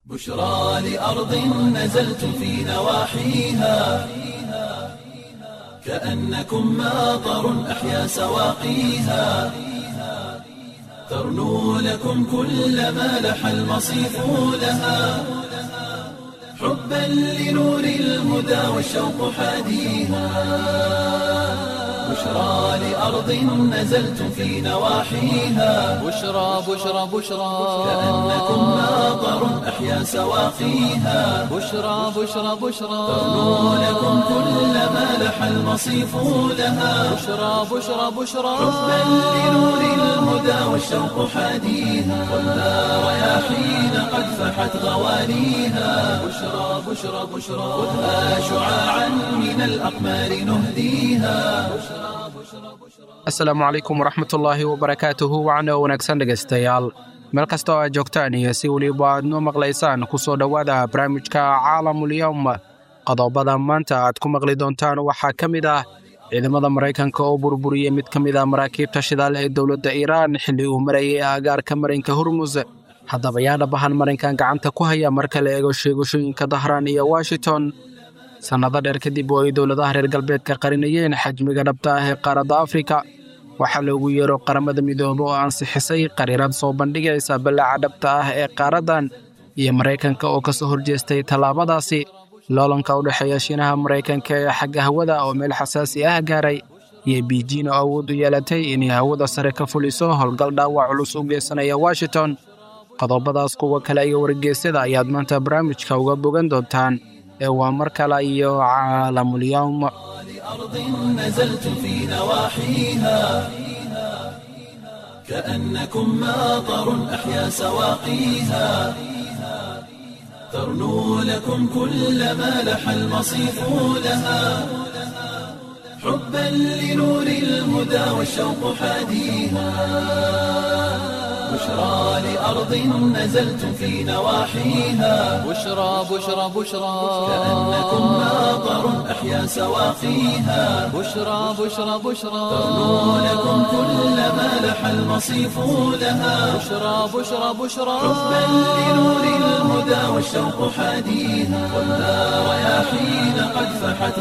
بشرى لأرض نزلتم في نواحيها كأنكم ماطر أحيا سواقيها ترنو لكم كل ما لح المصيف لها حبا لنور الهدى والشوق حاديها بشرى لأرض نزلتم في نواحيها بشرى بشرى بشرى كأنكم ماطر أحيا سواقيها بشرى بشرى بشرى ترنو لكم كل ما لح المصيف لها بشرى بشرى بشرى حبا لنور الهدى والشوق حاديها والنار رياحين قد فحت غوانيها بشرى بشرى بشرى خذها شعاعا من الأقمار نهديها asalaamu calaykum waraxmatullaahi wabarakaatuhu wacna wanaagsan dhegaystayaal meel kasta oo aad joogtaan iyo si weliba aad noo maqlaysaan ku soo dhowaada barnaamijka caalamulyowm qodobada maanta aad ku maqli doontaan waxaa ka mid ah ciidamada maraykanka oo burburiyey mid ka mid ah maraakiibta shidaal ee dowladda iiraan xilli uu marayay aagaarka marinka hormus haddaba yaa dhabahan marinkan gacanta ku haya marka la eego sheegashooyinka dahraan iyo washington sannado dheer kadib oo ay dowladaha reer galbeedka qarinayeen xajmiga dhabta ah ee qaaradda afrika waxaa loogu yeero qaramada midoobe oo ansixisay qariirad soo bandhigaysa ballaaca dhabta ah ee qaaraddan iyo maraykanka oo ka soo horjeestay tallaabadaasi loolanka u dhexeeya shiinaha maraykanka ee xagga hawada oo meel xasaasi ah gaaray iyo biijin oo awood u yeelatay inay hawada sare ka fuliso howlgal dhaawac culus u geysanaya washington qodobadaas kuwa kale iyo wargeysyada ayaad maanta barnaamijka uga bogan doontaan ee waa mar kale iyo caalamulyowm لأرض نزلتم في نواحيها كأنكم ماطر أحيا سواقيها ترنو لكم كل ما لح المصيف لها حبا لنور الهدى والشوق حاديها بشرى لأرض نزلتم في نواحيها بشرى بشرى بشرى كأنكم ماطر أحيا سواقيها بشرى بشرى بشرى ترنو لكم كل ما لح المصيف لها بشرى بشرى بشرى حبا لنور الهدى والشوق حاديها والنار رياحين قد فحت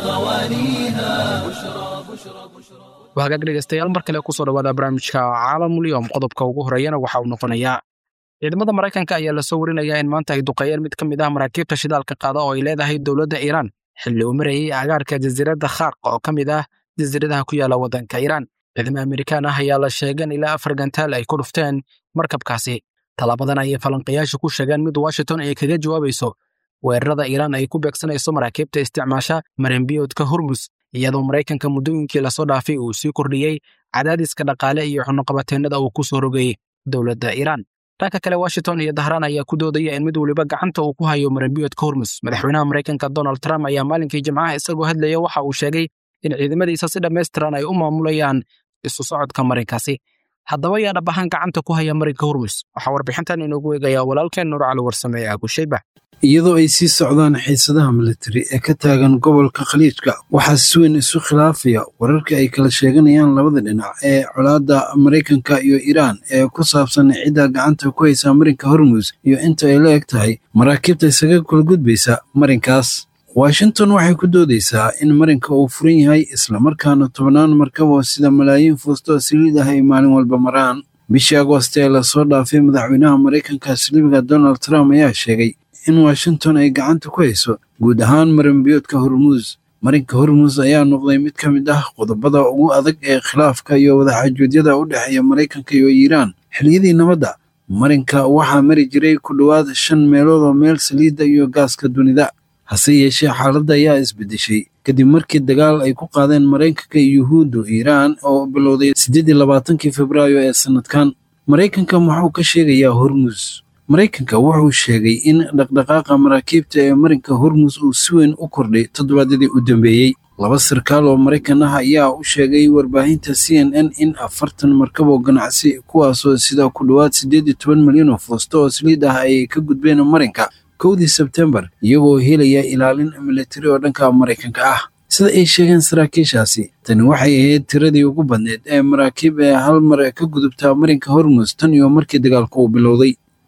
غوانيها بشرى بشرى بشرى waa hagaag dhegaystayaal mar kale kusoo dhowaada barnaamijka caalamulyowm qodobka ugu horeeyana waxa uu noqonayaa ciidamada maraykanka ayaa lasoo warinayaa in maanta ay duqeeyeen mid ka mid ah maraakiibta shidaalka qaada oo ay leedahay dowladda iiraan xilli uu marayay agaarka jasiiradda khaarqa oo ka mid ah jasiiradaha ku yaala waddanka iiraan ciidamo amerikaan ah ayaa la sheegan ilaa afar gantaal ay ku dhufteen markabkaasi tallaabadan ayay falanqayaashu ku sheegeen mid washington ay kaga jawaabayso weerarada iiraan ay ku beegsanayso maraakiibta isticmaasha marinbiyoodka hormus iyadoo maraykanka muddooyinkii lasoo dhaafay uu sii kordhiyey cadaadiska dhaqaale iyo xunuqabateennada uu ku soo rogayey dowladda iiraan dhanka kale washington iyo dahraan ayaa ku doodaya in mid weliba gacanta uu ku hayo marinbiyoodka hormus madaxweynaha maraykanka donald trump ayaa maalinkii jimcaha isagoo hadlaya waxa uu sheegay in ciidamadiisa si dhammaystiran ay u maamulayaan isu socodka marinkaasi haddaba yaa dhab ahaan gacanta ku haya marinka hormus waxaa warbixintan inoogu eegayaa walaalkeen nuur cali warsame ee abushayba iyadoo ay sii socdaan xiisadaha militari ee ka taagan gobolka khaliijka waxaa si weyn isu khilaafaya wararka ay kala sheeganayaan labada dhinac ee colaadda maraykanka iyo iiraan ee ku saabsan cidda gacanta ku haysa marinka hormus iyo inta ay la eg tahay maraakiibta isaga kula gudbaysa marinkaas washington waxay ku doodaysaa in marinka uu furan yahay islamarkaana tobannaan markabo sida malaayiin fuusto saliid ah ay maalin walba maraan bishii agoost ee lasoo dhaafay madaxweynaha maraykanka silibiga donald trump ayaa sheegay in washington ay gacanta ku hayso guud ahaan marinbiyoodka hormuus marinka hormuus ayaa noqday mid ka mid ah qodobada ugu adag ee khilaafka iyo wadaxaajuudyada u dhexeeya maraykanka iyo iiraan xilliyadii nabadda marinka waxaa mari jiray ku dhowaad shan meelood oo meel saliidda iyo gaaska dunida hase yeeshee xaaladda ayaa isbeddeshay kadib markii dagaal ay ku qaadeen maraykanka iyo yuhuuddu iiraan oo bilowday siddeedii labaatankii febraayo ee sannadkan maraykanka muxuu ka sheegayaa hormuus maraykanka wuxuu sheegay in dhaqdhaqaaqa maraakiibta ee marinka hormus uu si weyn u kordhay toddobaadyadii u dambeeyey laba sarkaal oo maraykan ah ayaa u sheegay warbaahinta c n n in afartan markab oo ganacsi kuwaasoo sida ku dhowaad siddeed iyo toban milyan oo foosto oo saliid ah ay ka gudbeen marinka kowdii sebtembar iyagoo helaya ilaalin militari oo dhanka maraykanka ah sida ay sheegeen saraakiishaasi tani waxay ahayd tiradii ugu badneed ee maraakiib ee hal mar ka gudubta marinka hormus tan iyo markii dagaalku uu bilowday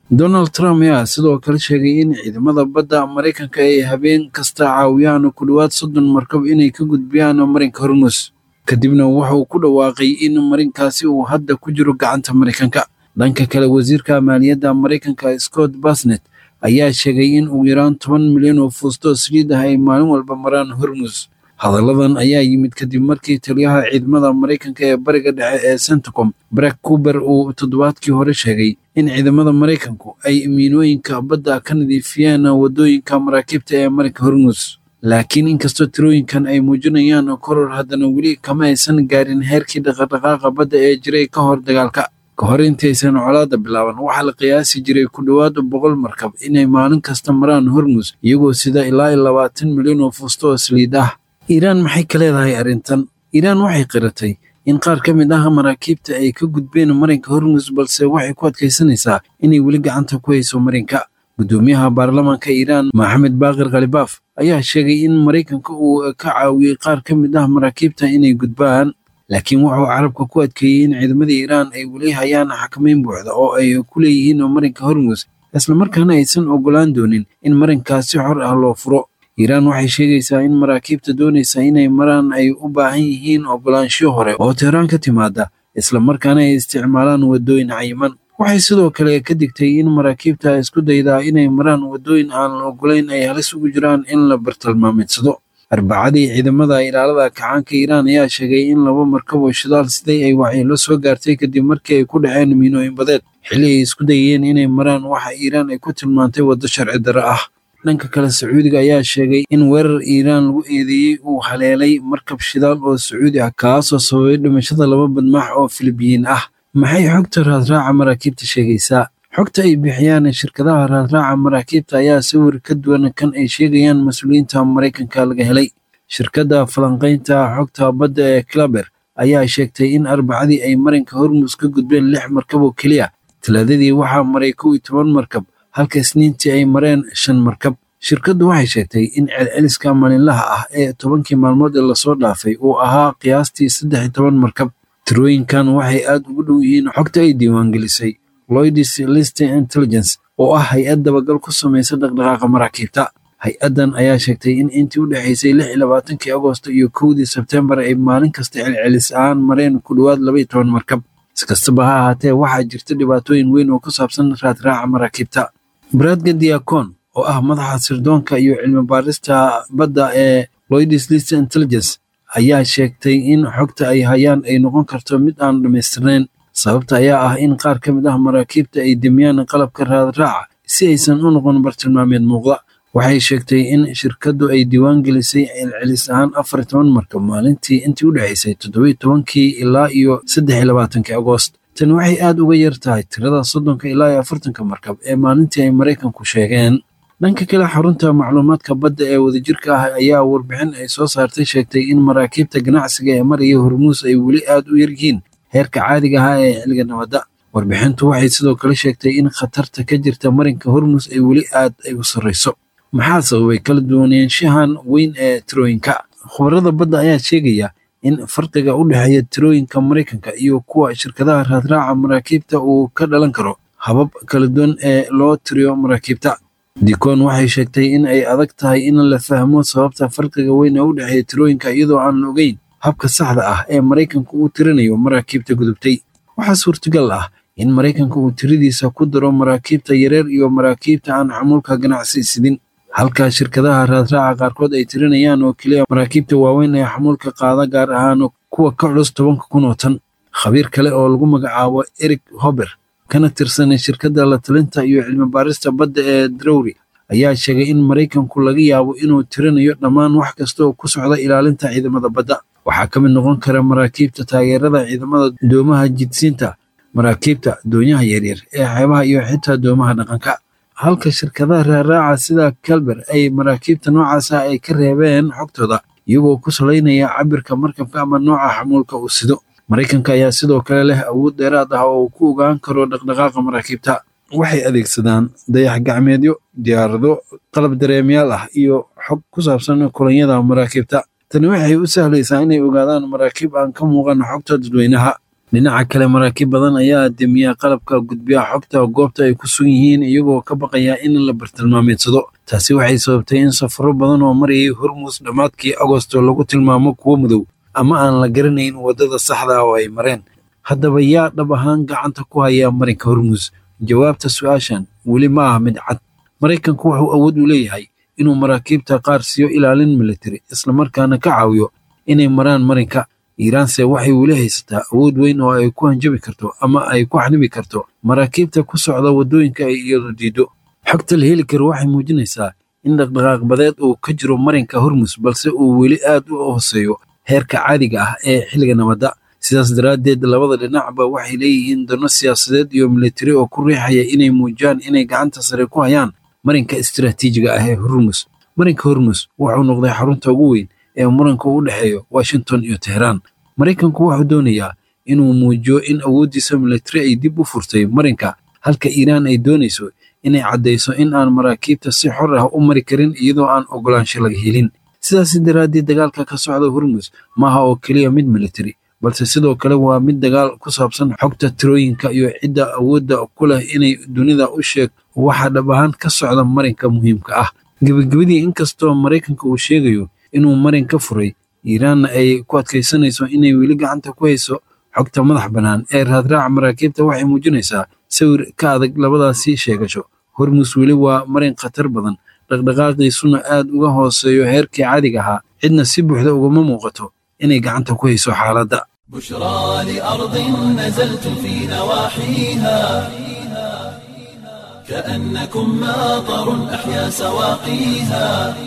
donald trump ayaa sidoo kale sheegay in ciidamada badda maraykanka ay habeen kasta caawiyaan ku dhowaad soddon markab inay ka gudbiyaan marinka hormus kadibna wuxuu ku dhawaaqay in marinkaasi uu hadda ku jiro gacanta maraykanka dhanka kale wasiirka maaliyadda maraykanka scott basnet ayaa sheegay in ugu yaraan toban milyan oo fuusto saliid ah ay maalin walba maraan hormus hadalladan ayaa yimid kadib markii taliyaha ciidamada maraykanka ee bariga dhexe ee centacom brak kuber uu toddobaadkii hore sheegay in ciidamada maraykanku ay miinooyinka badda ka nadiifiyeen waddooyinka maraakiibta ee marinka hormus laakiin inkastoo tirooyinkan ay muujinayaan koror haddana weli kama aysan gaarin heerkii dhaqadhaqaaqa badda ee jiray ka hor dagaalka ka hor intaysan colaadda bilaaban waxaa la qiyaasi jiray ku dhowaad boqol markab inay maalin kasta maraan hormus iyagoo sida ilaa iyo labaatan milyan oo fuusto oo saliid ah iiraan maxay ka leedahay arrintan iiraan waxay qiratay in qaar ka mid ah maraakiibta ay ka gudbeen marinka hormus balse waxay ku adkaysanaysaa inay weli gacanta ku hayso marinka guddoomiyaha baarlamaanka iiraan maxamed baaqir khalibaaf ayaa sheegay in maraykanka uu ka caawiyey qaar ka mid ah maraakiibta inay gudbaan laakiin wuxuu carabka ku adkeeyey in ciidamada iiraan ay weli hayaan xakameyn buuxda oo ay ku leeyihiin marinka hormus islamarkaana aysan ogolaan doonin in marinkaas si xor ah loo furo iiraan waxay sheegaysaa in maraakiibta doonaysa inay maraan ay u baahan yihiin ogolaansho hore oo teheraan ka timaada islamarkaana ay isticmaalaan waddooyin cayiman waxay sidoo kale ka digtay in maraakiibta isku daydaa inay maraan waddooyin aan la ogolayn ay halis ugu jiraan in la bartilmaamidsado arbacadii ciidamada ilaalada kacaanka iiraan ayaa sheegay in laba markab oo shidaal siday ay waxyeelo soo gaartay kadib markii ay ku dhaceen miinooyin badeed xilli ay isku dayeen inay maraan waxa iiraan ay ku tilmaantay waddo sharci darre ah dhanka kale sacuudiga ayaa sheegay in weerar iiraan lagu eedeeyey uu haleelay markab shidaal oo sacuudi ah kaasoo sababay dhimashada laba badmaax oo filibiyiin ah maxay xogta raadraaca maraakiibta sheegaysaa xogta ay bixiyaan shirkadaha raadraaca maraakiibta ayaa sawir ka duwan kan ay sheegayaan mas-uuliyiinta maraykanka laga helay shirkadda falanqaynta xogta badda ee claber ayaa sheegtay in arbacadii ay marinka hormus ka gudbeen lix markab oo keliya talaadadii waxaa maray kow iyo toban markab halka isniintii ay mareen shan markab shirkaddu waxay sheegtay in celceliska maalinlaha ah ee tobankii maalmood ee lasoo dhaafay uu ahaa qiyaastii saddex iyo toban markab tirooyinkan waxay aad ugu dhow yihiin xogta ay diiwaangelisay loydis list intelligence oo ah hay-ad dabagal ku samaysa dhaqdhaqaaqa maraakiibta hay-addan ayaa sheegtay in intii u dhexaysay lix iyo labaatankii agoosto iyo kowdii sebtembar ay maalin kasta celcelis ahaan mareen ku dhowaad laba iyo toban markab iskastaba ha ahaatee waxaa jirta dhibaatooyin weyn oo ku saabsan raadraaca maraakiibta bradga diacon oo ah madaxa sirdoonka iyo cilmi baarista badda ee loydis list intelligence ayaa sheegtay in xogta ay hayaan ay noqon karto mid aan dhammaystirnayn sababta ayaa ah in qaar ka mid ah maraakiibta ay demiyaan qalabka raadraaca si aysan u noqon bartilmaameed muuqda waxay sheegtay in shirkaddu ay diiwaan gelisay celcelis ahaan afar iyo toban markab maalintii intii u dhexaysay toddoba iyo tobankii ilaa iyo saddex iyo labaatankii agoost tani waxay aad uga yar tahay tirada soddonka ilaa iyo afartanka markab ee maalintii ay maraykanku sheegeen dhanka kale xarunta macluumaadka badda ee wadajirka ah ayaa warbixin ay soo saartay sheegtay in maraakiibta ganacsiga ee maraya hormuus ay weli aad u yaryihiin heerka caadiga ahaa ee xilliga nabadda warbixintu waxay sidoo kale sheegtay in khatarta ka jirta marinka hormuus ay weli aad ay u sarreyso maxaa sababay kala duwanaanshahan weyn ee tirooyinka khubarada badda ayaa sheegaya in farqiga u dhexeeya tirooyinka maraykanka iyo kuwa shirkadaha raadraaca maraakiibta uu ka dhalan karo habab kala duwan ee loo tiriyo maraakiibta dicon waxay sheegtay in ay adag tahay in la fahmo sababta farqiga weyn ee u dhexeeya tirooyinka iyadoo aan la ogeyn habka saxda ah ee maraykanka uu tirinayo maraakiibta gudubtay waxaa suurtagal ah in maraykanka uu tiradiisa ku daro maraakiibta yareer iyo maraakiibta aan xamuulka ganacsi sidin halka shirkadaha raadraaca qaarkood ay tirinayaan oo keliya maraakiibta waaweyn ee xamuulka qaada gaar ahaan kuwa ka culus tobanka kun oo tan khabiir kale oo lagu magacaabo eric hober kana tirsanay shirkadda la talinta iyo cilmi baarista badda ee drowry ayaa sheegay in maraykanku laga yaabo inuu tirinayo dhammaan wax kasta oo ku socda ilaalinta ciidamada badda waxaa ka mid noqon kara maraakiibta taageerada ciidamada doomaha jidsiinta maraakiibta doonyaha yaryar ee xeebaha iyo xitaa doomaha dhaqanka halka shirkadaha raaraaca sida kalber ay maraakiibta noocaasa ay ka reebeen xogtooda iyagoo ku salaynaya cabirka markabka ama nooca xamuulka uu sido maraykanka ayaa sidoo kale leh awood dheeraad ah oo uu ku ogaan karo dhaqdhaqaaqa maraakiibta waxay adeegsadaan dayax gacmeedyo diyaarado qalab dareemayaal ah iyo xog ku saabsan kulanyada maraakiibta tani waxay u sahlaysaa inay ogaadaan maraakiib aan ka muuqan xogta dadweynaha dhinaca kale maraakiib badan ayaa demiya qalabka gudbiya xogta goobta ay ku sugan yihiin iyagoo ka baqaya in la bartilmaameedsado taasi waxay sababtay in safaro badan oo marayay hormuus dhammaadkii agosto lagu tilmaamo kuwo madow ama aan la garanayn waddada saxda oo ay mareen haddaba yaa dhab ahaan gacanta ku haya marinka hormuus jawaabta su-aashan weli ma ah mid cad maraykanku wuxuu awood u leeyahay inuu maraakiibta qaar siiyo ilaalin militari islamarkaana ka caawiyo inay maraan marinka iiraanse waxay weli haysataa awood weyn oo ay ku hanjabi karto ama ay ku xanibi karto maraakiibta ku socda waddooyinka ay iyadu diiddo xogta la heli karo waxay muujinaysaa in dhaqdhaqaaq badeed uu ka jiro marinka hormus balse uu weli aad u hooseeyo heerka caadiga ah ee xilliga nabadda sidaas daraaddeed labada dhinacba waxay leeyihiin dano siyaasadeed iyo militari oo ku riixaya inay muujiyaan inay gacanta sare ku hayaan marinka istiraatiijiga ah ee hormus marinka hormus wuxuu noqday xarunta ugu weyn ee muranka u dhexeeyo washington iyo teheraan maraykanku wuxuu doonayaa inuu muujiyo in awooddiisa militari ay dib u furtay marinka halka iiraan ay doonayso inay caddayso in aan maraakiibta si xor ah u mari karin iyadoo aan oggolaansho laga helin sidaas daraaddeed dagaalka ka socda hormus maaha oo keliya mid militari balse sidoo kale waa mid dagaal ku saabsan xogta tirooyinka iyo cidda awoodda ku leh inay dunida u sheeg waxa dhab ahaan ka socda marinka muhiimka ah gebagabadii inkastoo maraykanka uu sheegayo inuu marin ka furay iiraanna ay ku adkaysanayso inay weli gacanta ku hayso xogta madax bannaan ee raadraaca maraakiibta waxay muujinaysaa sawir ka adag labadaasi sheegasho hormus weli waa marin khatar badan dhaqdhaqaaqiisuna aad uga hooseeyo heerkii caadiga ahaa cidna si buuxda ugama muuqato inay gacanta ku hayso xaaladda بشرى لأرض نزلتم في نواحيها كأنكم ماطر أحيا سواقيها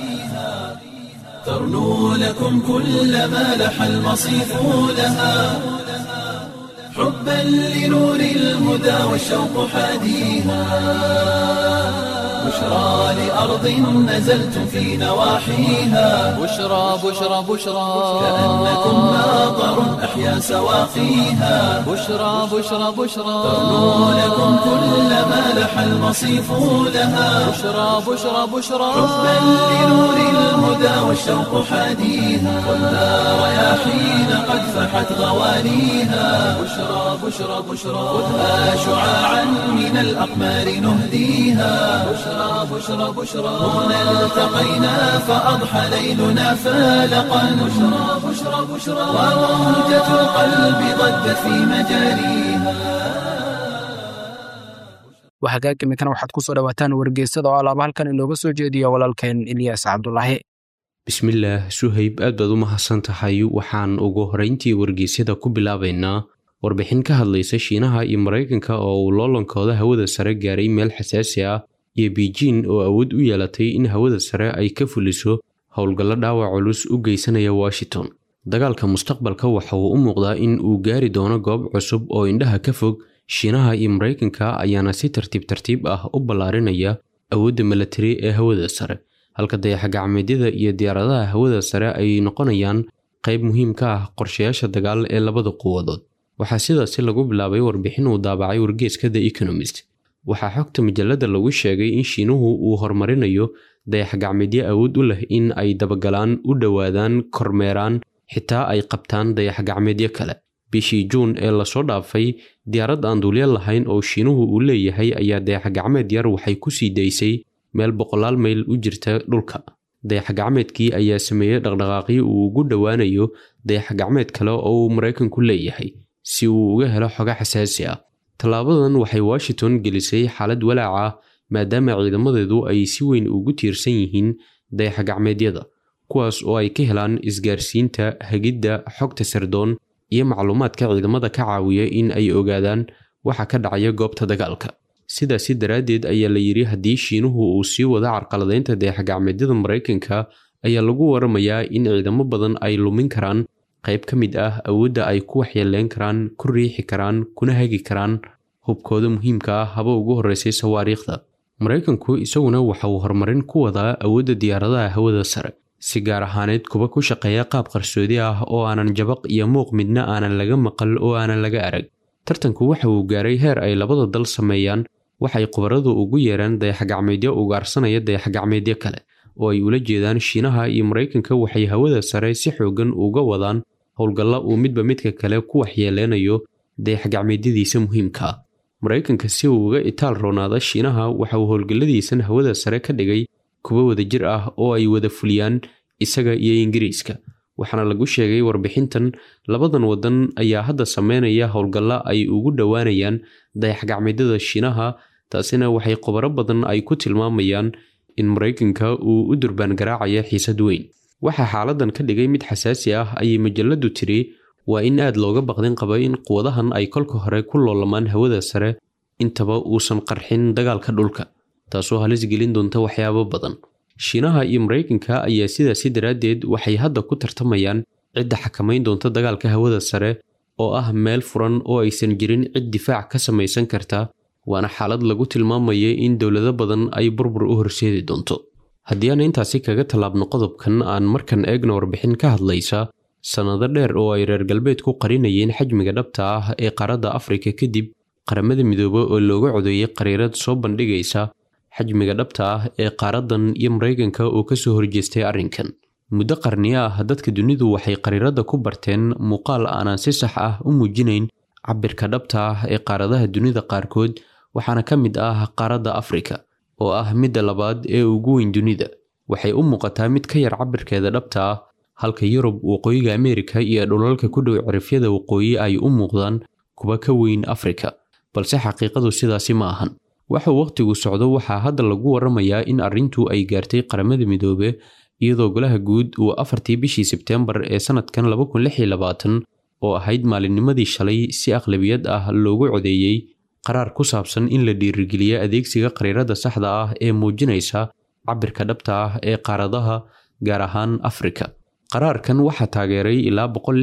ترنو لكم كل ما لح المصيف لها حبا لنور الهدى والشوق حاديها بشرى لأرض نزلتم في نواحيها بشرى بشرى بشرى كأنكم ماطر أحيا سواقيها بشرى بشرى بشرى ترنو لكم كل ما لح المصيف لها بشرى بشرى بشرى حبا لنور الهدى والشوق حاديها والنار رياحين قد فحت غوانيها بشرى بشرى بشرى خذها شعاعا من الأقمار نهديها بشرى بشرى بشرى هنا التقينا فأضحى ليلنا فالقا بشرى بشرى بشرى وموجة القلب ضجت في مجاريها waa hagaag iminkana waxaad ku soo dhowaataan wargeysada oo alaaba halkan inooga soo jeediya walaalkeen ilyaas cabdulaahi bismillaah suhayb aad baad u mahadsan tahay waxaan ugu horrayntii wargeysyada ku bilaabaynaa warbixin ka hadlaysa shiinaha iyo maraykanka oo uu loolankooda hawada sare gaaray meel xasaasi ah iyo biijin oo awood u yeelatay in hawada sare ay ka fuliso howlgallo dhaawac culus u geysanaya washington dagaalka mustaqbalka waxa uu u muuqdaa in uu gaari doono goob cusub oo indhaha ka fog shiinaha iyo maraykanka ayaana si tartiib tartiib ah u ballaarinaya awoodda milatari ee hawada sare halka dayaxgacmeedyada iyo diyaaradaha hawada sare ay noqonayaan qayb muhiim ka ah qorshayaasha dagaal ee labada quwadood waxaa sidaasi lagu bilaabay warbixin uu daabacay wargeeska the economist waxaa xogta majalada lagu sheegay in shiinuhu uu horumarinayo dayaxgacmeedyo awood u leh in ay dabagalaan u dhowaadaan kormeeraan xitaa ay qabtaan dayaxgacmeedyo kale bishii juun ee lasoo dhaafay diyaarad aan duulyo lahayn oo shiinuhu uu leeyahay ayaa dayaxgacmeed yar waxay ku sii daysay meel boqolaal mayl u jirta dhulka dayaxgacmeedkii ayaa sameeyey dhaqdhaqaaqyo uu ugu dhowaanayo dayaxgacmeed kale oo uu maraykanku leeyahay si uu uga helo xogo xasaasi ah tallaabadan waxay washington gelisay xaalad walaac ah maadaama ciidamadeedu ay si weyn ugu tiirsan yihiin dayaxgacmeedyada kuwaas oo ay ka helaan isgaarsiinta hagidda xogta sardoon iyo macluumaadka ciidamada ka caawiya in ay ogaadaan waxa ka dhacaya goobta dagaalka sidaasi daraaddeed ayaa la yidhi haddii shiinuhu uu sii wada carqaladaynta dayaxgacmeedyada maraykanka ayaa lagu waramayaa in ciidamo badan ay lumin karaan qayb ka mid ah awoodda ay ku waxyeeleyn karaan ku riixi karaan kuna hagi karaan hubkooda muhiimka ah haba ugu horreysay sawaariikhda maraykanku isaguna waxa uu horumarin ku wadaa awoodda diyaaradaha hawada sare si gaar ahaaneed kuba ku shaqeeya qaab qarsoodi ah oo aanan jabaq iyo muuq midna aanan laga maqal oo aanan laga arag tartanku waxa uu gaaray heer ay labada dal sameeyaan waxay khubaradu ugu yeeraan dayaxgacmeedyo ugaarsanaya dayaxgacmeedyo kale oo ay ula jeedaan shiinaha iyo maraykanka waxay hawada sare si xoogan uga wadaan howlgalla uu midba midka kale ku waxyeeleynayo dayaxgacmeedyadiisa muhiimka ah maraykanka si uu uga itaal roonaada shiinaha waxa uu howlgalladiisan hawada sare ka dhigay kuwo wadajir ah oo ay wada fuliyaan isaga iyo ingiriiska waxaana lagu sheegay warbixintan labadan wadan ayaa hadda sameynaya howlgalla ay ugu dhowaanayaan dayaxgacmeedyada shiinaha taasina waxay qobaro badan ay ku tilmaamayaan in maraykanka uu u durbaan garaacaya xiisad weyn waxaa xaaladan ka dhigay mid xasaasi ah ayay majaladu tiri waa in aad looga baqdin qaba in quwadahan ay kolka hore ku loolamaan hawada sare intaba uusan qarxin dagaalka dhulka taasoo halis gelin doonta waxyaabo badan shiinaha iyo maraykanka ayaa sidaasi daraaddeed waxay hadda ku tartamayaan cidda xakamayn doonta dagaalka hawada sare oo ah meel furan oo aysan jirin cid difaac ka samaysan karta waana xaalad lagu tilmaamaya in dowlado badan ay burbur u horseedi doonto haddii aan intaasi kaga tallaabno qodobkan aan markan eegno warbixin ka hadlaysa sannado dheer oo ay reer galbeed ku qarinayeen xajmiga dhabta ah ee qaaradda afrika kadib qaramada midoobe oo looga codeeyey qariirad soo bandhigaysa xajmiga dhabta ah ee qaaraddan iyo maraykanka oo kasoo horjeestay arrinkan muddo qarniyo ah dadka dunidu waxay qariiradda ku barteen muuqaal aanan si sax ah u muujinayn cabirka dhabta ah ee qaaradaha dunida qaarkood waxaana ka mid ah qaaradda afrika oo ah midda labaad ee ugu weyn dunida waxay u muuqataa mid ka yar cabirkeeda dhabta ah halka yurub waqooyiga ameerika iyo dhulalka ku dhow cirifyada waqooyi ay u muuqdaan kuwa ka weyn afrika balse xaqiiqadu sidaasi ma ahan waxa wakhtigu socdo waxaa hadda lagu waramayaa in arrintu ay gaartay qaramada midoobe iyadoo golaha guud uu afartii bishii sebteembar ee sanadkan oo ahayd maalinnimadii shalay si aqlabiyad ah loogu codeeyey qaraar ku saabsan in la dhiirigeliyo adeegsiga qariirada saxda ah ee muujinaysa cabirka dhabta ah ee qaaradaha gaar ahaan afrika qaraarkan waxaa taageeray ilaa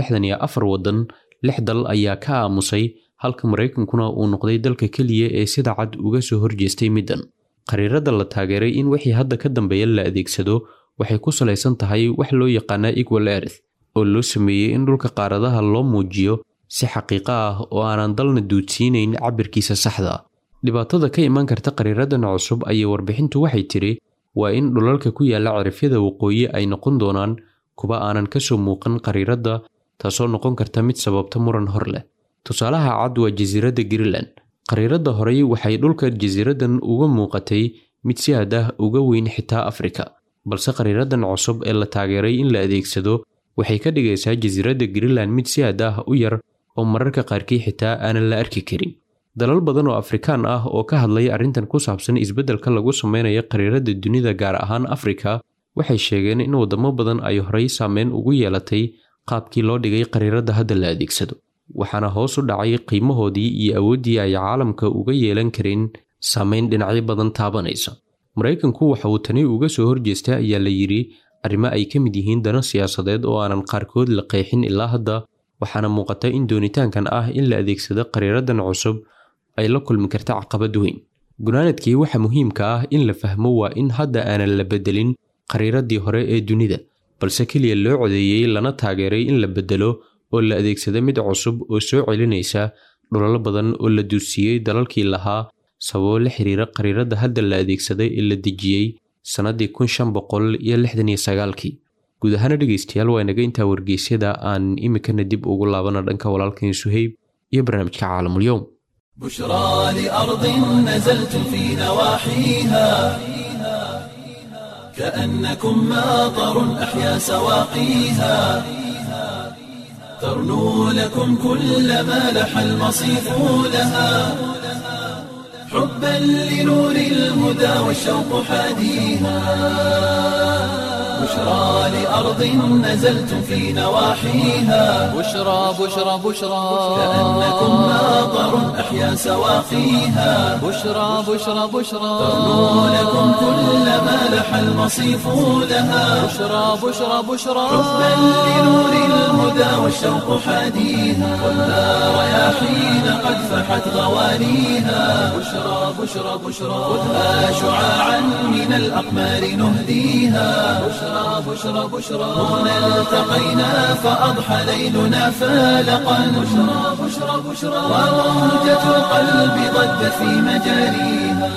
waddan lix dal ayaa ka aamusay halka maraykankuna uu noqday dalka keliya ee sida cad uga soo horjeestay middan qariirada la taageeray in wixii hadda ka dambeeya la adeegsado waxay ku salaysan tahay wax loo yaqaana equal earth oo loo sameeyey in dhulka qaaradaha loo muujiyo si xaqiiqo ah oo aanan dalna duudsiinayn cabirkiisa saxda ah dhibaatada ka imaan karta qariiradan cusub ayay warbixintu waxay tidhi waa in dhulalka ku yaalla cirifyada waqooyi ay noqon doonaan kuwa aanan ka soo muuqan qariiradda taasoo noqon karta mid sababta muran hor leh tusaalaha cad waa jasiiradda greenland qariiradda horey waxay dhulka jasiiraddan uga muuqatay mid si aad ah uga weyn xitaa afrika balse qariiradan cusub ee la taageeray in la adeegsado waxay ka dhigaysaa jasiiradda greenland mid si aad ah u yar oo mararka qaarkii xitaa aanan la arki karin dalal badan oo afrikaan ah oo ka hadlaya arrintan ku saabsan isbeddelka lagu sameynayo qariiradda dunida gaar ahaan afrika waxay sheegeen in waddamo badan ay horey saameyn ugu yeelatay qaabkii loo dhigay qariiradda hadda la adeegsado waxaana hoos u dhacay qiimahoodii iyo awooddii ay caalamka uga yeelan karin saameyn dhinacyo badan taabanaysa maraykanku waxa uu tani uga soo horjeestay ayaa la yidhi arrimo ay ka mid yihiin dano siyaasadeed oo aanan qaarkood la qeexin ilaa hadda waxaana muuqata in doonitaankan ah in la adeegsado qariiradan cusub ay la kulmi karta caqabad weyn gunaanadkii waxa muhiimka ah in la fahmo waa in hadda aanan la bedelin qariiradii hore ee dunida balse keliya loo codeeyey lana taageeray in la bedelo oo la adeegsado mid cusub oo soo celinaysa dhulalo badan oo la duusiiyey dalalkii lahaa sababo la xiriira qariiradda hadda la adeegsaday ee la dejiyey sannadii kun shan boqol iyo lixdan iyo sagaalkii guud ahaana dhegaystayaal waa inaga intaa wargeysyada aan imikana dib ugu laabana dhanka walaalkan suheyb iyo barnaamijka caalamulyoom بشرى لأرض نزلت في نواحيها كأنكم ماطر أحيا سواقيها ترنو لكم كل ما لح المصيف لها حبا لنور الهدى والشوق حاديها بشرى لأرض نزلت في نواحيها بشرى بشرى بشرى كأنكم ماطر أحيا سواقيها بشرى بشرى بشرى ترنو لكم كل ما لح المصيف لها بشرى بشرى بشرى حبا لنور الهدى والشوق حاديها ولا رياحين قد فحت غوانيها بشرى بشرى بشرى خذها شعاعا من الأقمار نهديها بشرى بشرى بشرى هنا التقينا فأضحى ليلنا فالقا بشرى بشرى بشرى وموجة القلب ضجت في مجاريها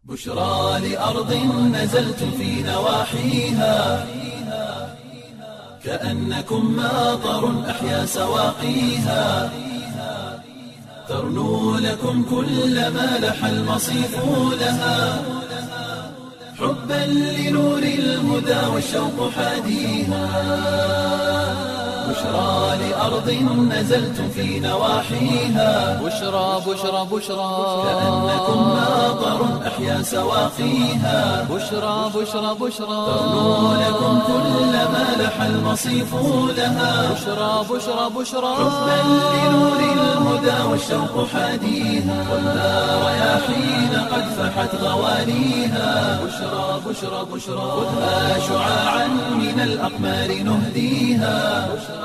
بشرى لأرض نزلت في نواحيها كأنكم ماطر أحيا سواقيها ترنو لكم كل ما لح المصيف لها حبا لنور الهدى والشوق حاديها بشرى لأرض نزلتم في نواحيها بشرى بشرى بشرى كأنكم ماطر أحيا سواقيها بشرى بشرى بشرى ترنو لكم كل ما لح المصيف لها بشرى بشرى بشرى حبا لنور الهدى والشوق حاديها والنار رياحين قد فحت غوانيها بشرى بشرى بشرى خذها شعاعا من الأقمار نهديها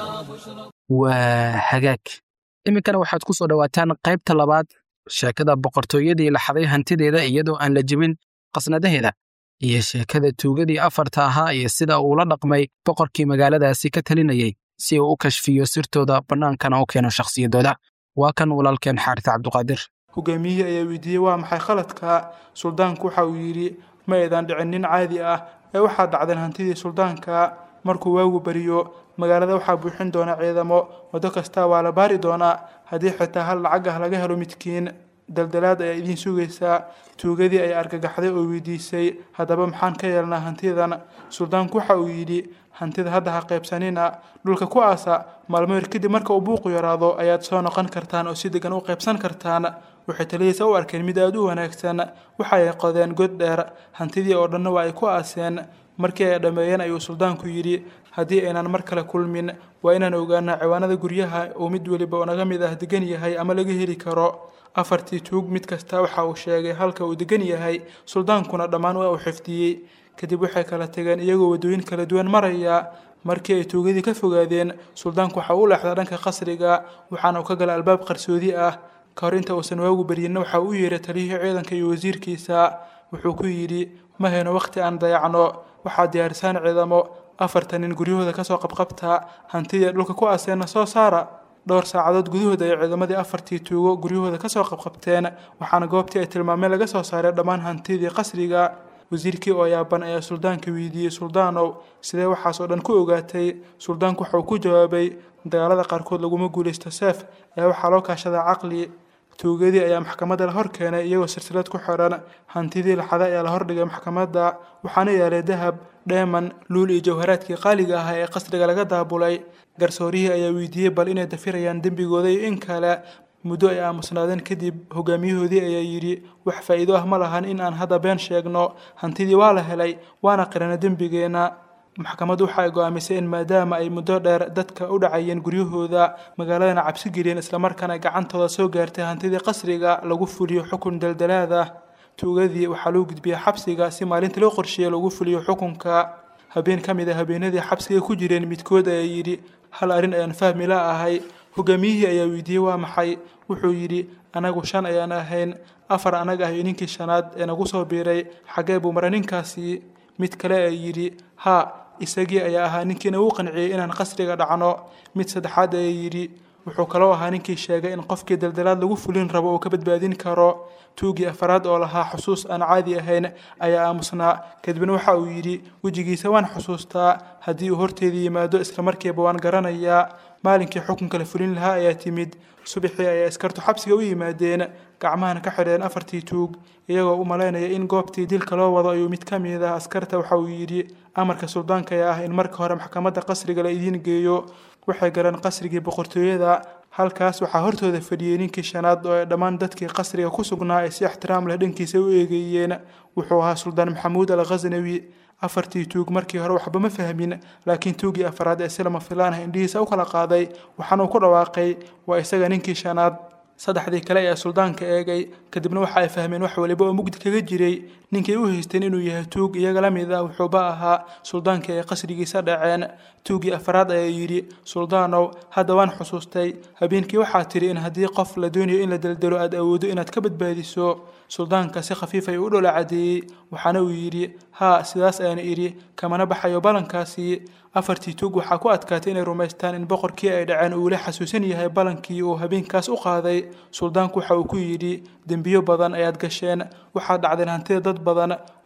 waa hagaag iminkana waxaad ku soo dhowaataan qaybta labaad sheekada boqortooyadii la xaday hantideeda iyadoo aan la jebin qasnadaheeda iyo sheekada tuugadii afarta ahaa iyo sida uu la dhaqmay boqorkii magaaladaasi ka talinayay si uu u kashfiyo sirtooda bannaankana u keeno shakhsiyadooda waa kan walaalkeen xaaris cabduqaadir hogaamiyihii ayaa weydiiyey waa maxay khaladka suldaanku waxa uu yidhi ma aydan dhicin nin caadi ah ee waxaa dhacdeen hantidii suldaanka markuu waagu beriyo magaalada waxaa buuxin doona ciidamo waddo kasta waa la baari doonaa haddii xitaa hal lacag ah laga helo midkiin daldalaad ayaa idiin sugaysaa tuugadii ayaa argagaxday oo weydiisay haddaba maxaan ka yeelnaa hantidan suldaanku waxa uu yidhi hantida hadda ha qaybsanina dhulka ku aasa maalmo yar kadib marka uu buuqu yaraado ayaad soo noqon kartaan oo si degan u qaybsan kartaan waxay taliyeysa u arkeen mid aada u wanaagsan waxa ay qodeen god dheer hantidii oo dhanna waa ay ku aaseen markii ay dhammeeyeen ayuu suldaanku yidhi haddii aynan mar kale kulmin waa inaan ogaanaa ciwaanada guryaha uu mid weliba oo naga mid ah degan yahay ama laga heli karo afartii tuug mid kasta waxa uu sheegay halka uu degan yahay suldaankuna dhammaan waa uu xifdiyey kadib waxay kala tageen iyagoo waddooyin kala duwan maraya markii ay tuugadii ka fogaadeen suldaanku waxa uu leexday dhanka qasriga waxaana uu ka galay albaab qarsoodi ah ka hor inta uusan waagu baryinna waxa uu yeeray taliyihii ciidanka iyo wasiirkiisa wuxuu ku yidhi ma hayno wakhti aan dayacno waxaad diyaarisaan ciidamo afartan nin guryahooda kasoo qabqabta hantidii dhulka ku aaseenna soo saara dhowr saacadood gudahooda ay ciidamadii afartii tuugo guryahooda kasoo qabqabteen waxaana goobtii ay tilmaameen laga soo saaray dhammaan hantidii qasriga wasiirkii oo yaaban ayaa suldaanka weydiiyey suldaanow sidee waxaas oo dhan ku ogaatay suldaanku waxa uu ku jawaabay dagaalada qaarkood laguma guulaysto seef ee waxaa loo kaashadaa caqli tuugadii ayaa maxkamadda la hor keenay iyagoo silsilad ku xiran hantidii laxada ayaa la hordhigay maxkamadda waxaana yaalay dahab dheeman luul iyo jawharaadkii qaaliga ahaa ee qasriga laga daabulay garsoorihii ayaa weydiiyey bal inay dafirayaan dembigooda iyo in kale muddo ay aamusnaadeen kadib hogaamiyahoodii ayaa yidhi wax faa'iido ah ma lahan in aan hadda been sheegno hantidii waa la helay waana qirana dembigeenna maxkamaddu waxa ay go'aamisay in maadaama ay muddo dheer dadka u dhacayeen guryahooda magaaladana cabsi geliyeen islamarkaana gacantooda soo gaartay hantidii qasriga lagu fuliyo xukun daldalaada tuugadii waxaa loo gudbiyey xabsiga si maalinta loo qorsheeyey lagu fuliyo xukunka habeen ka mid a habeenadii xabsiga ku jireen midkood ayaa yidhi hal arrin ayaan fahmi la ahay hogaamiyihii ayaa weydiiyey waa maxay wuxuu yidhi anagu shan ayaan ahayn afar anaga ah iyo ninkii shanaad ee nagu soo biiray xaggee buu mara ninkaasi mid kale ayaa yidhi haa isagii ayaa ahaa ninkii nagu qanciyey inaan qasriga dhacno mid saddexaad ayaa yidhi wuxuu kaloo ahaa ninkii sheegay in qofkii daldalaad lagu fulin rabo uu ka badbaadin karo tuugii afaraad oo lahaa xusuus aan caadi ahayn ayaa aamusnaa kadibna waxa uu yidhi wejigiisa waan xusuustaa haddii uu horteedii yimaado islamarkiiba waan garanayaa maalinkii xukunka la fulin lahaa ayaa timid subaxii ayaa iskartu xabsiga u yimaadeen gacmahana ka xidheen afartii tuug iyagoo u malaynaya in goobtii dilka loo wado ayuu mid ka mid ah askarta waxa uu yidhi amarka suldaanka ayaa ah in marka hore maxkamadda qasriga la idiin geeyo waxay galeen qasrigii boqortooyada halkaas waxaa hortooda fadhiyey ninkii shanaad oo ay dhammaan dadkii qasriga ku sugnaa ay si ixtiraam leh dhankiisa u eegeeyeen wuxuu ahaa suldaan maxamuud al khasnawi afartii tuug markii hore waxba ma fahmin laakiin tuugii afaraad ee si lama filaan ah indhihiisa u kala qaaday waxaana uu ku dhawaaqay waa isaga ninkii shanaad saddexdii kale ayaa suldaanka eegay kadibna waxa ay fahmeen wax waliba oo mugdi kaga jiray ninkay u haysteen inuu yahay tuug iyaga la mid ah wuxuuba ahaa suldaanka ay qasrigiisa dhaceen tuugii afaraad ayaa yidhi suldaanow hadda waan xusuustay habeenkii waxaa tidhi in haddii qof la doonayo in la daldalo aad awoodo inaad ka badbaadiso suldaanka si khafiif ay u dhola cadeeyey waxaana uu yidhi haa sidaas ayaan idhi kamana baxayo ballankaasi afartii tuug waxaa ku adkaatay inay rumaystaan in boqorkii ay dhaceen uu weli xasuusan yahay ballankii uu habeenkaas u qaaday suldaanku waxa uu ku yidhi dembiyo badan ayaad gasheen waxaad dhacdeen hantida dad badan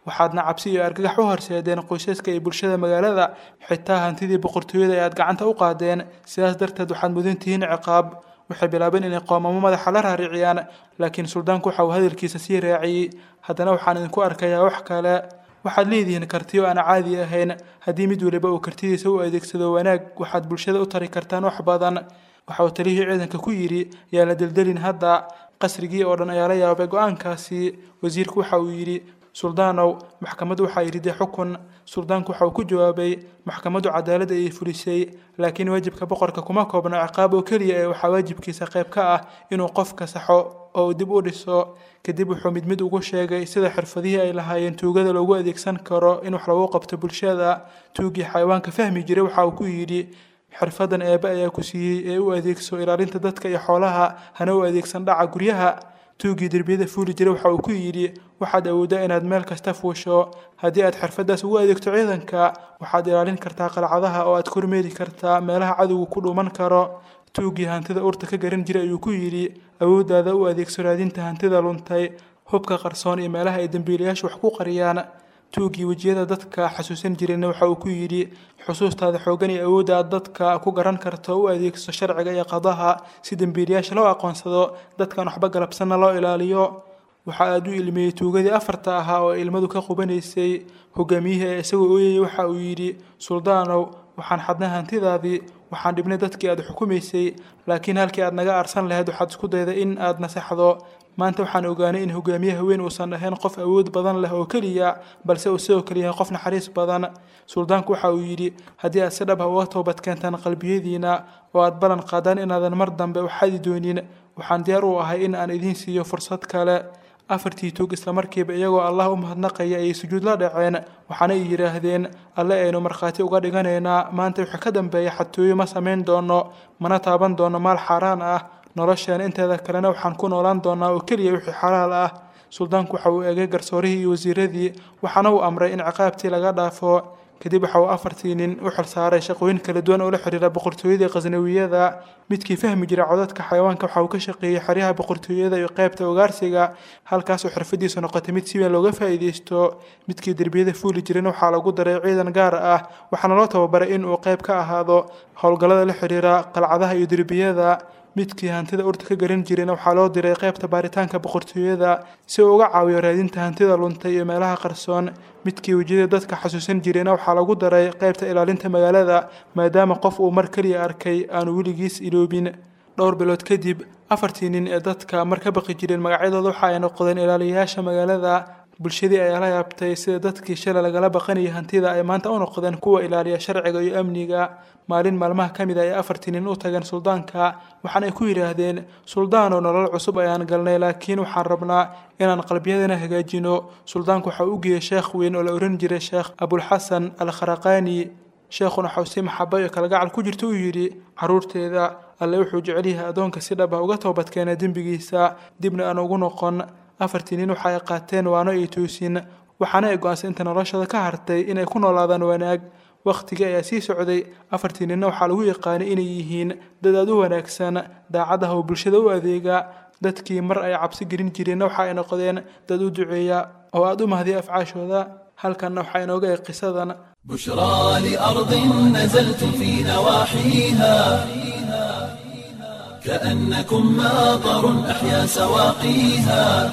waxaadna cabsi iyo argagax u horseedeen qoysaska iyo bulshada magaalada xitaa hantidii boqortooyada ee aad gacanta u qaadeen sidaas darteed waxaad mudan tihiin ciqaab waxay bilaabeen inay qoomamo madaxa la raariciyaan laakiin suldaanku waxa uu hadalkiisa sii raaciyey haddana waxaan idinku arkayaa wax kale waxaad leedihiin kartiyo aan caadi ahayn haddii mid waliba uu kartidiisa u adeegsado wanaag waxaad bulshada u tari kartaan wax badan waxa uu taliyihii ciidanka ku yidhi yaa la deldelin hadda qasrigii oo dhan ayaa la yaabay go-aankaasi wasiirku waxa uu yidhi suldaanow maxkamaddu waxaa yidhi xukun suldaanku waxa uu ku jawaabay maxkamaddu cadaalad ayay fulisay laakiin waajibka boqorka kuma koobna ciqaab oo keliya ee waxaa waajibkiisa qayb ka ah inuu qofka saxo oo uu dib u dhiso kadib wuxuu mid mid ugu sheegay sida xirfadihii ay lahaayeen tuugada loogu adeegsan karo in wax lagu qabto bulshada tuugii xayawaanka fahmi jiray waxa uu ku yidhi xirfadan eebe ayaa ku siiyey ee u adeegso ilaalinta dadka iyo xoolaha hana u adeegsan dhaca guryaha tuugii derbiyada fuuli jiray waxa uu ku yidhi waxaad awooddaa inaad meel kasta fuusho haddii aad xirfadaas ugu adeegto ciidanka waxaad ilaalin kartaa qalcadaha oo aad kormeeri kartaa meelaha cadowgu ku dhuuman karo tuugii hantida urta ka garan jiray ayuu ku yidhi awooddaada u adeegso raadinta hantida luntay hubka qarsoon iyo meelaha ay dembiilayaashu wax ku qariyaan tuugii wejiyada dadka xasuusan jirayna waxa uu ku yidhi xusuustaada xooggan iyo awoodda aad dadka ku garan karto u adeegso sharciga iyo qadaha si dembiilayaasha loo aqoonsado dadkan waxba galabsanna loo ilaaliyo waxa aad u ilmeeyey tuugadii afarta ahaa oo ilmadu ka qubanaysay hogaamiyihii ee isagoo ooyayay waxa uu yidhi suldaanow waxaan xadnay hantidaadii waxaan dhibnay dadkii aad xukumaysay laakiin halkii aad naga arsan lahayd waxaad isku dayday in aad nasaxdo maanta waxaan ogaanay in hogaamiye haween uusan ahayn qof awood badan leh oo keliya balse uu sidoo kale yahay qof naxariis badan suldaanku waxa uu yidhi haddii aad si dhab ah uga toobad keentaan qalbiyadiina oo aad ballan qaadaan inaadan mar dambe u xadi doonin waxaan diyaar u ahay in aan idiin siiyo fursad kale afartii tuug islamarkiiba iyagoo allah u mahadnaqaya ayay sujuud la dhaceen waxaana ay yidhaahdeen alle aynu markhaati uga dhiganaynaa maanta wixii ka dambeeya xatooyo ma samayn doono mana taaban doono maal xaaraan ah nolosheena inteeda kalena waxaan ku noolaan doonaa oo keliya wixii xalaal ah suldaanku waxa uu eegay garsoorihii iyo wasiiradii waxaana uu amray in ciqaabtii laga dhaafo kadib waxa uu afartii nin u xilsaaray shaqooyin kala duwan oo la xiriira boqortooyadii khasnawiyada midkii fahmi jira codadka xayawaanka waxa uu ka shaqeeyey xeryaha boqortooyada iyo qaybta ugaarsiga halkaasoo xirfadiisu noqotay mid si weyn looga faa'iideysto midkii derbiyada fuuli jirana waxaa lagu daray ciidan gaar ah waxaana loo tababaray in uu qayb ka ahaado howlgallada la xiriira qalcadaha iyo derbiyada midkii hantida urta ka garan jirayna waxaa loo diray qaybta baaritaanka boqortooyada si uu uga caawiyo raadinta hantida luntay iyo meelaha qarsoon midkii wejiyada dadka xasuusan jirayna waxaa lagu daray qaybta ilaalinta magaalada maadaama qof uu mar keliya arkay aanu weligiis iloobin dhowr bilood kadib afartii nin ee dadka mar ka baqi jireen magacyadooda waxa ay noqdeen ilaaliyayaasha magaalada bulshadii ayaa la yaabtay sida dadkii shalay lagala baqanayay hantida ay maanta u noqdeen kuwa ilaaliya sharciga iyo amniga maalin maalmaha ka mid a ay afartii nin u tageen suldaanka waxaana ay ku yidhaahdeen suldaanoo nolol cusub ayaan galnay laakiin waxaan rabnaa inaan qalbiyadana hagaajino suldaanku waxa uu u geeyey sheekh weyn oo la ohan jiray sheekh abulxasan al kharaqaani sheekhuna waxau si maxaba iyo kalgacal ku jirta u yidhi caruurteeda alle wuxuu jecel yahay addoonka si dhab ah uga toobadkeena dembigiisa dibna aan ugu noqon afartii nin waxa ay qaateen waano iyo toosin waxaana ay go-aansay inta noloshooda ka hartay inay ku noolaadaan wanaag wakhtigii ayaa sii socday afartii ninna waxaa lagu yaqaanay inay yihiin dad aad u wanaagsan daacad ah oo bulshada u adeega dadkii mar ay cabsi gelin jireenna waxa ay noqdeen dad u duceeya oo aad u mahdiya afcaashooda halkanna waxaa inooga eg qisadan بشرى لأرض نزلت في نواحيها كأنكم ماطر أحيا سواقيها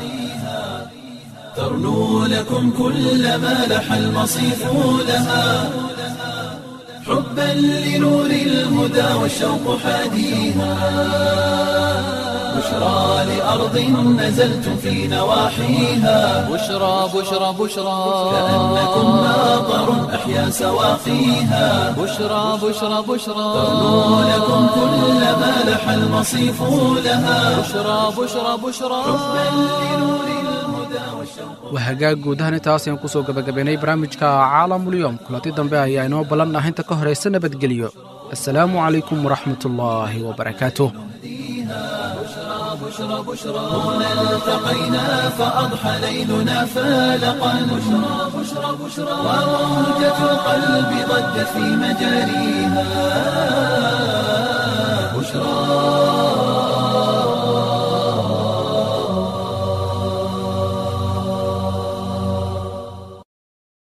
ترنو لكم كل ما لح المصيف لها حبا لنور الهدى والشوق حاديها بشرى لأرض نزلت في نواحيها بشرى بشرى بشرى كأنكم ماطر أحيا سواقيها بشرى بشرى بشرى ترنو لكم كل ما لح المصيف لها بشرى بشرى بشرى waa hagaag guud ahaan intaas ayaan kusoo gabagabaynay barnaamijka caalamulyoom kulanti dambe ayaa inoo ballan ah inta ka horaysa nabadgelyo assalaamu calaykum waraxmatullaahi wabarakaatuh هنا التقينا فأضحى ليلنا فالقا بشرى بشرى بشرى وموجة القلب ضجت في مجاريها بشرى